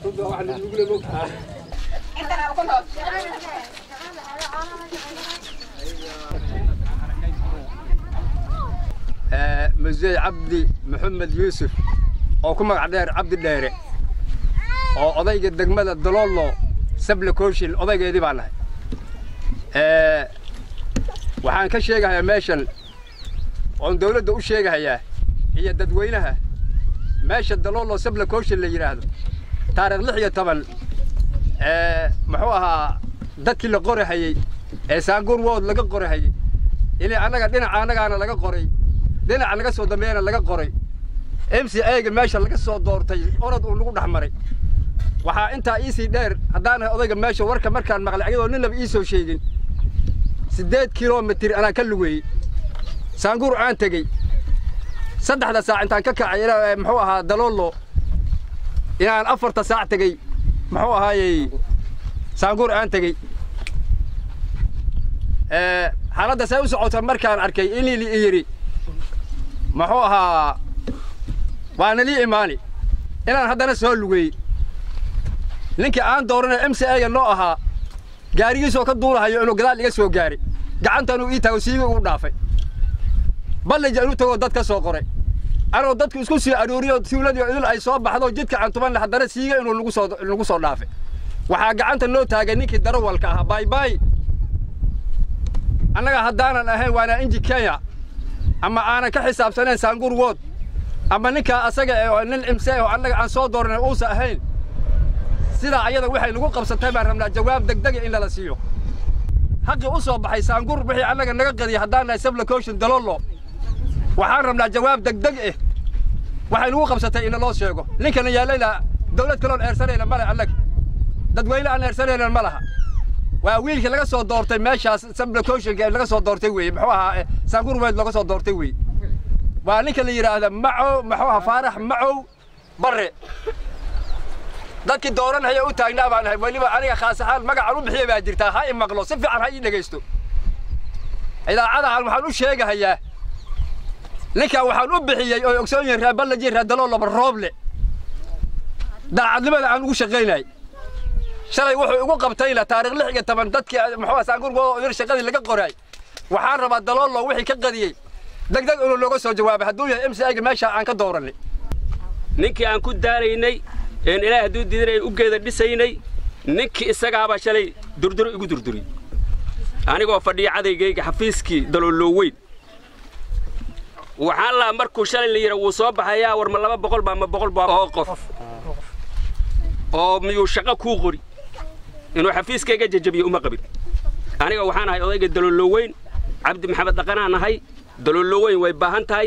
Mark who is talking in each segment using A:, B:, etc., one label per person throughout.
A: musey cabdi maxamed yuusuf oo ku magac dheer cabdi dheere oo odayga degmada daloollo sable kooshin odaygeedii baan nahay waxaan ka sheegahayaa meeshan oon dawladda u sheegahayaa iyo dadweynaha meesha daloollo sable kooshin la yidhaahdo taarikh lix iyo toban muxuu ahaa dadkii la qorahayey ee saanguur wood laga qorahayey inay annaga dhinaca annagaana laga qoray dhinaca laga soo dambeeyana laga qoray m c a-ga meesha laga soo doortay orod uu nagu dhex maray waxaa intaa iisii dheer haddaan ahay odayga meesha warka markaan maqlay ayadoo ninlaba ii soo sheegin siddeed kilomitir anaan ka lugeeyey saanguur aan tegey saddexda saac intaan ka kacay ilaa muxuu ahaa daloollo inaan afarta saac tegey muxuu ahaayey saanguur aan tegey xaaladda say u socota markaan arkay inii li yidhi muxuu ahaa waana lii imaani inaan haddana soo lugeeyey ninkii aan dooranay m c a-ga noo ahaa gaarigiisoo ka duulahayo inuu gadaal iga soo gaaray gacantanuu ii taago siiga ugu dhaafay ballija inuu tagoo dad ka soo qoray anoo dadku isku sii arooriyo tuuladii idil ay soo baxdo jidka aan tuban haddana siiga inuu nagu soo nagu soo dhaafay waxaa gacanta noo taagay ninkii darawalka ahaa baybay annaga haddaanan ahayn waana inji kenya ama aanan ka xisaabsanayn saanguur wood ama ninkaa asaga ee nin imse oo annaga aan soo dooranay uusa ahayn sidaa ayada waxay nagu qabsatay baan rabnaa jawaab degdega in lala siiyo xaqii u soo baxay saanguur wixii annaga naga qadiyay haddaan nahay sabla kooshin dalollo waxaan rabnaa jawaab degdeg eh waxay nagu qabsatay in loo sheego ninkana yaalayna dawlad kaloon eersanayna male annaga dadweyne aan eersanayna ma laha waa wiilkii laga soo doortay meeshaas sabla kooshinka laga soo doortay weeye muxuu ahaa saanguur weyd laga soo doortay weeye waa ninka la yidhaahda macow muxuu ahaa faarax macow barre dadkii dooranhaya u taagnaa baan ahay weliba aniga khaas ahaan magacaan u bixiya baa jirtaa ha i maqlo si fiican ha ii dhegaysto idaacadahan waxaan u sheegahayaa ninkan waxaan u bixiyey oo ogsoon yihin reer ballaji reer daloolaba rooble daacadnimada aan ugu shaqaynay shalay wuxuu igu qabtayna taarikh lix iyo toban dadkii muxuu saanguurgo yar shaqadii laga qoray waxaan rabaa daloollo wixii ka qadiyey degdeg inuu looga soo jawaabay hadduu yahay m c a-ga meesha aan ka dooranay
B: ninkii aan ku daaraynay een ilaahay hadduu diidanay u geeda dhisaynay ninkii isagaabaa shalay durduro igu durduri anigoo fadhiya cadaygayga xafiiskii daloollow weyn waxaan lahaa markuu shalay la yidha wuu soo baxayaa war ma laba boqol baa ma boqol baa oo qof oo miyuu shaqo kuu qori inuu xafiiskayga jajabiyo uma qabin aniga waxaan ahay odayga daloollow weyn cabdi maxamed dhaqanaan ahay daloollow weyn way baahan tahay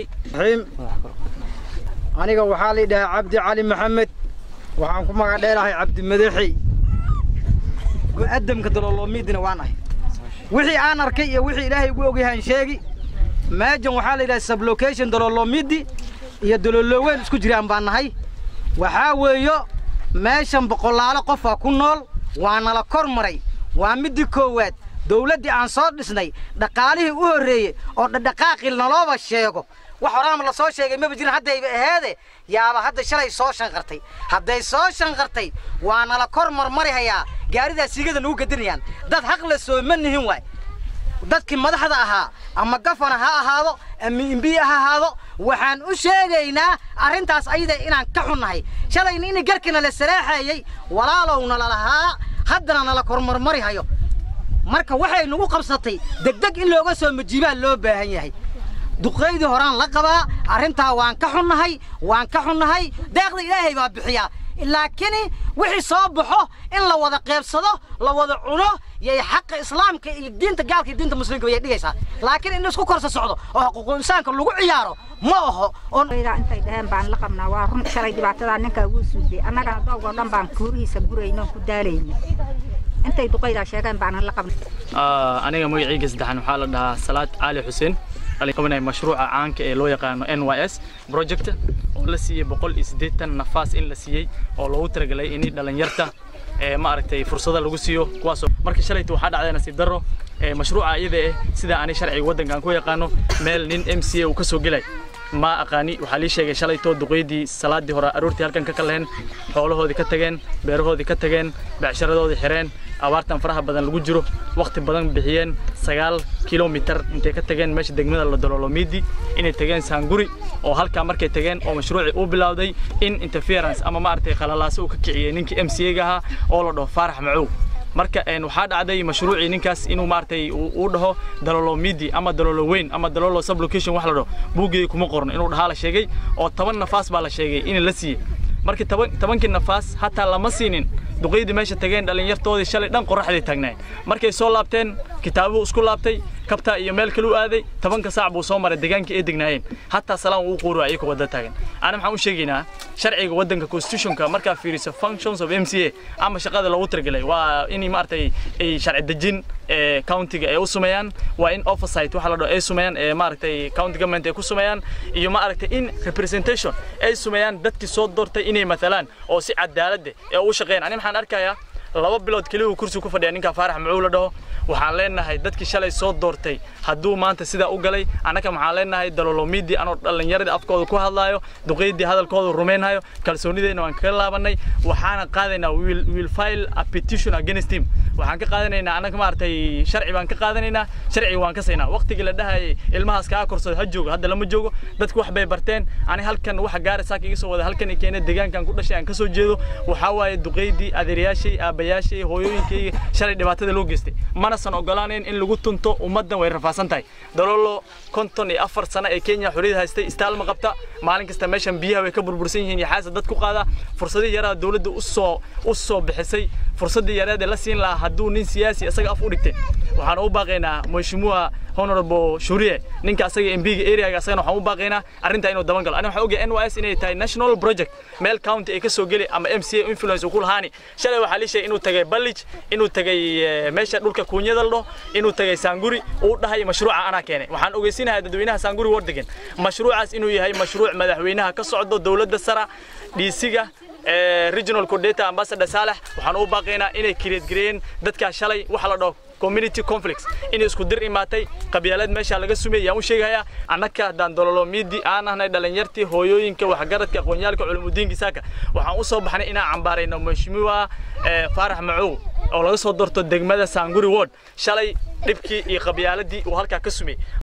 C: aniga waxaa la yidhahaa cabdi cali maxamed waxaan ku magac dheerahay cabdi madaxi go'adamka dalooloomiidina waan ahay wixii aan arkay iyo wixii ilaahay ugu ogyahaan sheegi maajan waxaa la yidhaha sublocation dalooloomiidi iyo daloolooweyn isku jiraan baan nahay waxaa weeyo meeshan boqolaalo qofaa ku nool waa nala kor maray waa middii koowaad dawladdii aan soo dhisnay dhaqaalihii u horreeyey oo dhadhaqaaqii nalooba sheego wax horaama la soo sheegay maba jirin haddayba aheede yaaba hadda shalay soo shanqartay hadday soo shanqartay waa nala kor marmari hayaa gaaridaa siigada nagu gadinayaan dad haq la soo ma nihin waay dadkii madaxda ahaa ama gafana ha ahaado ama imbiya ha ahaado waxaan u sheegaynaa arrintaas ayada inaan ka xunnahay shalayna in garkina la salaaxayey walaalowna lalahaa haddana nala kormarmari hayo marka waxay nagu qabsatay degdeg in looga soo majiibaa loo baahan yahay duqaydii horaan la qabaa arrintaa waan ka xunnahay waan ka xunnahay deeqda ilaahay baa bixiyaa laakiin wixii soo baxo in la wada qeybsado la wada cuno yay xaqa islaamka iyo diinta gaalka iyo diinta muslimka yay dhigaysaa laakiin in isku korsa socdo oo xuquuqul insaanka lagu ciyaaro ma aho
D: intay dhaheen baan la qabnaa waa run shalay dhibaatadaa ninkaa ugu suuday annagana doogoo dhan baan kuurihiisa guraynoon ku daalayna intay duqaydaa sheegeen baanan la qabnay
E: aniga magacayga saddexan waxaa la dhahaa salaad cali xuseen qabanaya mashruuca caanka ee loo yaqaano n y s project oo la siiyey boqol iyo siddeetan nafaas in la siiyey oo loogu talagalay in dhalinyarta ee maaragtay fursada lagu siiyo kuwaasoo marka shalayta waxaa dhacday nasiib darro ee mashruuca iyada eh sida ani sharciga waddankan ku yaqaano meel nin m c a uu ka soo gelay ma aqaani waxaa lii sheegay shalay too duqeydii salaadii hore aroortii halkan ka kaleheen xoolahoodii ka tageen beerahoodii ka tageen becsharadoodii xireen abaartan faraha badan lagu jiro waqti badan bixiyeen sagaal kilomitar intay ka tageen meesha degmada la dololomiidi inay tageen saanguri oo halkaa markay tageen oo mashruucii uu bilowday in interference ama maaragtay qalalaaso uu ka kiciyey ninkii m c a ga ahaa oo la dhaho faarax macow marka waxaa dhacday mashruucii ninkaas inuu maaragtay uu dhaho dalolo midi ama dalolo weyn ama dalolo sublocation wax la dhaho buuggii kuma qorno inuu dhahaa la sheegay oo toban nafaas baa la sheegay in la siiyey markii tobankii nafaas hataa lama siinin duqeydii meesha tageen dhallinyartoodii shalay dhan qoraxday taagnaayeen markay soo laabteen kitaabuhu isku laabtay kabta iyo meel kale u aaday tobanka saac buu soo maray deegaankii ay degnaayeen hataa salaan uu quuru ayagoo wadda taagan ana maxaan u sheegaynaa sharciga waddanka constitutionka markaa fiiriso functions of m c a ama shaqada loogu talagalay waa in maaragtay ay sharci dejin countiga ay u sameeyaan waa in oversight waxa la dhaho ay sameeyaan ee maaragtay county government ay ku sameeyaan iyo maaragtay in representation ay sameeyaan dadkii soo doortay inay matalaan oo si cadaalad ee u shaqeeyaan ani maxaan arkayaa laba bilood keliya uu kursi ku fadhiya ninka faarax macuul la dhaho waxaan leenahay dadkii shalay soo doortay hadduu maanta sidaa u galay annaka waxaan leenahay dalolomidi anoo dhallinyaradii afkooda ku hadlaayo duqeydii hadalkooda rumaynhayo kalsoonideenna waan kaga laabanay waxaana qaadaynaa will file a petition against him waxaan ka qaadanaynaa annaga maaragtay sharci baan ka qaadanaynaa sharci waan ka saynaa waqtigii la dhahayay ilmahaas kaa korsada ha joogo hadda lama joogo dadku wax bay barteen ani halkan waxa gaara saaka iga soo wada halkan i keenay deegaankan ku dhashay aan ka soo jeedo waxaa waaye duqeydii adeerayaashay aabbayaashay hooyooyinkayga shalay dhibaatada loo geystay manasan ogolaanayn in lagu tunto ummaddan way rafaasan tahay dalolo konton iyo afar sano ee kenya xorriyad haystay istaal ma qabta maalin kasta meeshan biyaha way ka burbursan yihiin iyo xaasa dad ku qaada fursadii yaraa dowladda u soo u soo bixisay fursadii yareed ee la siin lahaa hadduu nin siyaasi isaga af u dhigtay waxaan u baaqaynaa mheshimiwa honorable shurie ninka asaga mbiga areaga asagana waxaan u baaqaynaa arrintaa inuu daban galo ani waxaan ogahay nys inay tahay national project meel county ay ka soo geli ama m c a influence uu ku lahaani shalay waxaa lii sheegay inuu tagay ballij inuu tagay meesha dhulka kuunyada la dhaho inuu tagay saanguri uu dhahay mashruuca anaa keenay waxaan ogeysinahay dadweynaha saanguri war degan mashruucaas inuu yahay mashruuc madaxweynaha ka socdo dowladda sara dhiisiga regional coordinator ambassador Salah waxaan u baaqaynaa inay kireed gareeyeen dadka shalay waxa la dhaho community conflicts inay isku dir imaatay qabyaalad meesha laga sumeeyay aan u sheegayaa annaka haddaan dololo miidi aan ahnay dhalinyartii hooyooyinka waxgaradka aqoonyaalka culumudiinka saaka waxaan u soo baxnay inaan cambaarayno mheshimiwa faarax macow oo laga soo doorto degmada saanguri ward shalay dhibkii iyo qabyaaladii uu halkaa ka sumey